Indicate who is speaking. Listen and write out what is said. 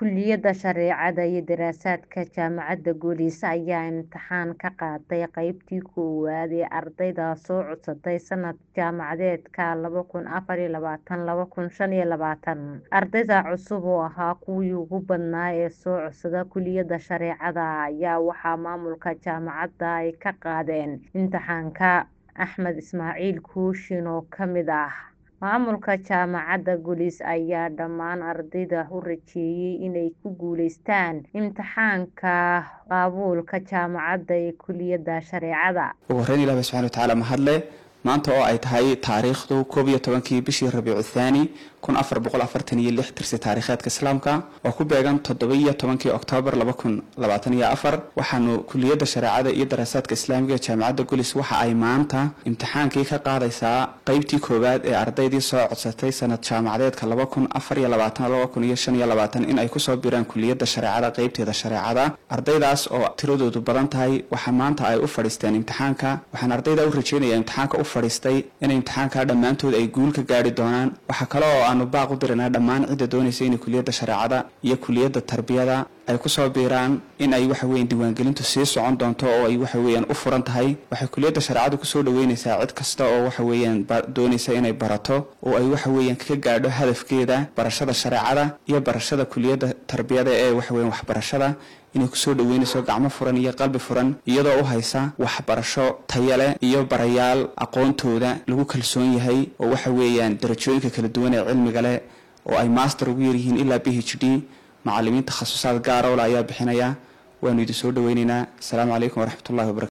Speaker 1: Kulliyadda Shareecada iyo Daraasaadka Jaamacadda Guuleys ayaa imtixaan ka qaaday qaybtii koowaad ee ardayda soo codsatay sanad jaamacadeedka laba kun afar iyo labaatan laba kun shan iyo labaatan. Ardayda cusub oo ahaa kuwii ugu badnaa ee soo codsada kulliyadda shareecada ayaa waxaa maamulka jaamacadda ay ka qaadeen imtixaanka. Axmed Ismaaciil Kooshin oo ka mid ah maamulka jaamacadda Guuleys ayaa dhammaan ardayda u rajeeyay inay ku guuleystaan imtixaanka qabuulka jaamacadda ee kulliyadda shareecada.
Speaker 2: ugu horreyn ilaah baa subxaana watacaala mahadle maanta oo ay tahay taariikhdu koob iyo tobankii bishii rabiicu thaani kun afar boqol afartan iyo lix tirsi taariikheedka islaamka oo ku beegan toddoba iyo tobankii oktoobar laba kun labaatan iyo afar waxaanu kuliyadda shareecada iyo daraasaadka islaamiga ee jaamacadda gulis waxa ay maanta imtixaankii ka qaadaysaa qeybtii koowaad ee ardaydii soo codsatay sanad jaamacadeedka laba kun afar iyo labaatan laba kun iyo shan iyo labaatan in ay kusoo biraan kuliyadda shareecada qeybteeda shareecada ardaydaas oo tiradoodu badan tahay waxa maanta ay u fadhiisteen imtixaanka waxaan ardayda u rajeynaya imtixaanka u fadhiistay in imtixaanka dhammaantood ay guul ka gaari doonaan waxaa kale oo aanu baaq u diranaa dhammaan cidda doonaysa inay kuliyadda shareecada iyo kuliyadda tarbiyada ay kusoo biiraan in ay waxa weyan diiwaangelintu sii socon doonto oo ay waxa weeyaan u furan tahay waxay kuliyadda shareecadu kusoo dhaweynaysaa cid kasta oo waxa weeyaan doonaysa inay barato oo ay waxa weeyaan ka gaadho hadafkeeda barashada shareecada iyo barashada kuliyadda tarbiyada ee waxa weyan waxbarashada inay kusoo dhaweynayso gacmo furan iyo qalbi furan iyadoo u haysa waxbarasho taya leh iyo barayaal aqoontooda lagu kalsoon yahay oo waxa weeyaan darajooyinka kala duwan ee cilmiga leh oo ay master ugu yaryihiin ilaa b h d macalimiin takhasusaad gaarowle ayaa bixinaya waanu idin soo dhaweyneynaa asalaamu calaykum waraxmatullahi wabarakatu